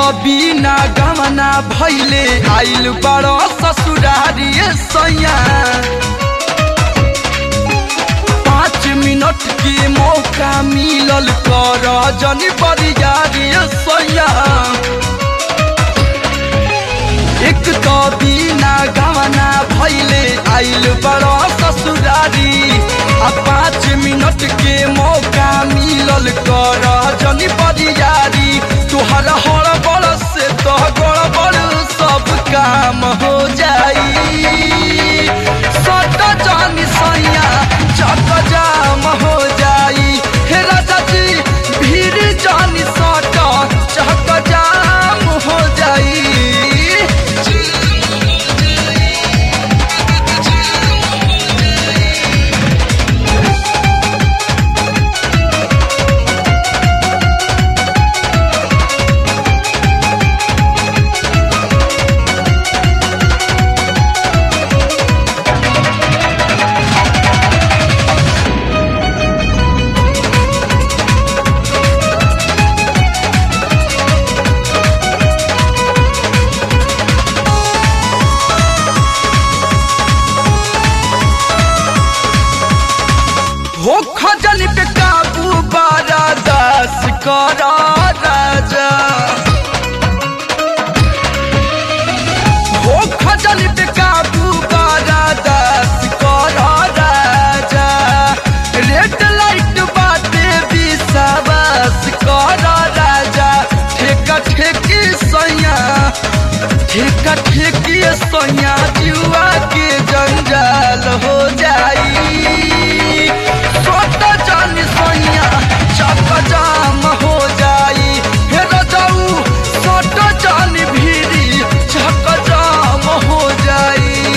बिना गमना भैले आइल बड़ ससुरारी सैया पाँच मिनट के मौका मिलल कर जनी बरियारी सैया एक तो बिना गमना भैले आइल बड़ ससुरारी आ पाँच मिनट के मौका मिलल कर जनी बरियारी तुहर हड़बड़ से तो गड़बड़ सब काम हो जाई सट जानी सैया चक जाम हो जाई हे राजा जी भीड़ जानी सट चक जाम हो जाई हो खजल पे काबू बारा दास करा राजा हो खजल पे काबू बारा दास करा राजा रेड लाइट बाटे विश्वास करा राजा ठेका ठेकी सैया ठेका ठेकी सैया जुआ के जंजाल हो जाई सोट जानी सैया चक जाम हो जाई हे रजाऊ सोट जानी भीरी चक जाम हो जाई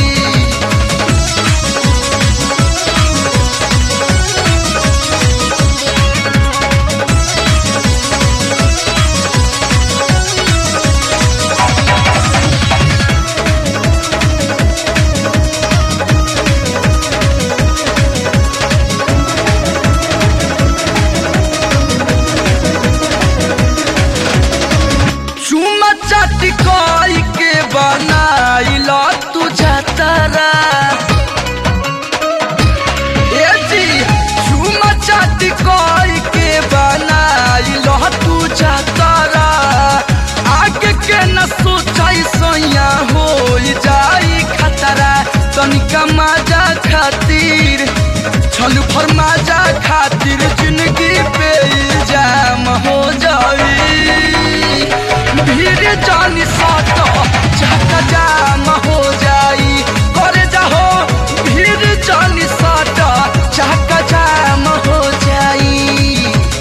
चुमा चाटी कोई के बनाइल तू जातरा ए जी चुमा चाटी कोई के बनाइल तू जातरा आगे के न सोचाई सैया हो जाई खतरा तनिका मजा खातिर छलू फरमाजा खातिर जिंदगी पे इल्जाम हो जाई भीड़ जानी साट चाका जाम हो जाई करे जाहो भीड़ जानी साट चाका जाम हो जाई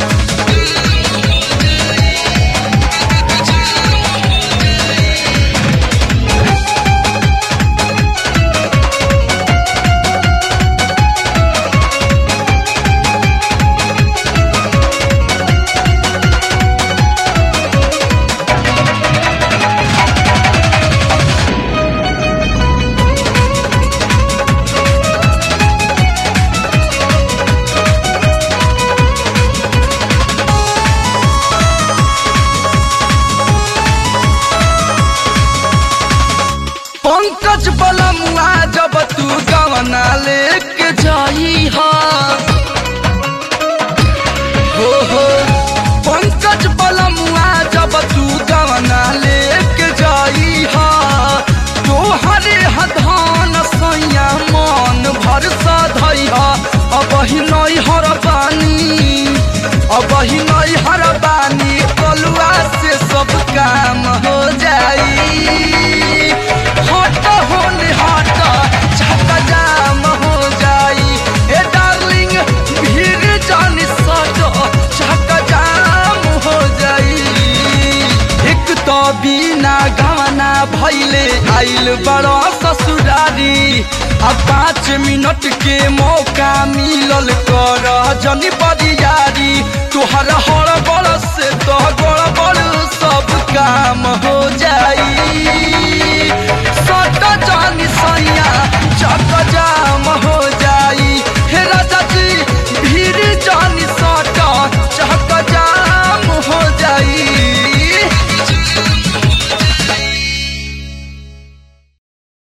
पंकज बलमुआ जब तू गवना लेके जाई हा हो हो पंकज बलमुआ जब तू गवना लेके जाई हा तोहरे हधान सैया मन भर सधई हा अब ही नई हर बानी अब ही नई हर बानी कलुआ से सब काम हो जाई हट होने हट चाका जाम हो जाई ए डार्लिंग भीड़ जानी सट चाका जाम हो जाई एक तो बिना गहना भैले आइल बड़ा ससुरारी आ पाँच मिनट के मौका मिलल कर जनी बरियारी तुहर हड़बड़ से तो गड़बड़ सब काम हो